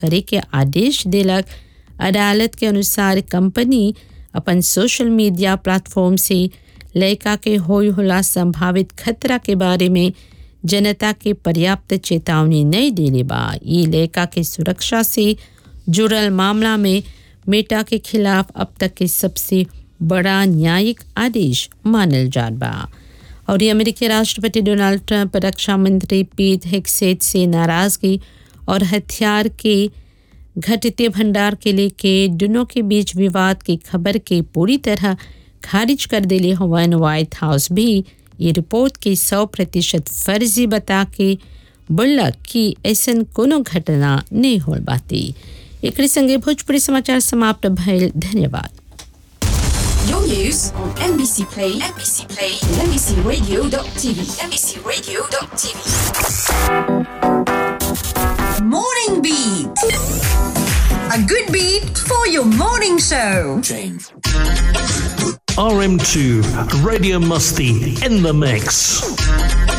करे के आदेश दिलक अदालत के अनुसार कंपनी अपन सोशल मीडिया प्लेटफॉर्म से लड़का के होय होला संभावित खतरा के बारे में जनता के पर्याप्त चेतावनी नहीं देले बा ये लड़का के सुरक्षा से जुड़ल मामला में मेटा के खिलाफ अब तक के सबसे बड़ा न्यायिक आदेश मानल जात बा और ये अमेरिकी राष्ट्रपति डोनाल्ड ट्रंप रक्षा मंत्री पीट हेक्सेट से नाराजगी और हथियार के घटते भंडार के लेके दोनों के बीच विवाद की खबर के पूरी तरह खारिज कर दिले हवन व्हाइट हाउस भी ये रिपोर्ट के सौ प्रतिशत फर्जी बता के बोलक कि ऐसन कोनो घटना नहीं होल बाती एक संगे भोजपुरी समाचार समाप्त भयल धन्यवाद Your news on NBC Play, NBC Play, NBCRadio.tv, NBCRadio.tv. Morning Beat. A good beat for your morning show. RM2, Radio Musty in the mix.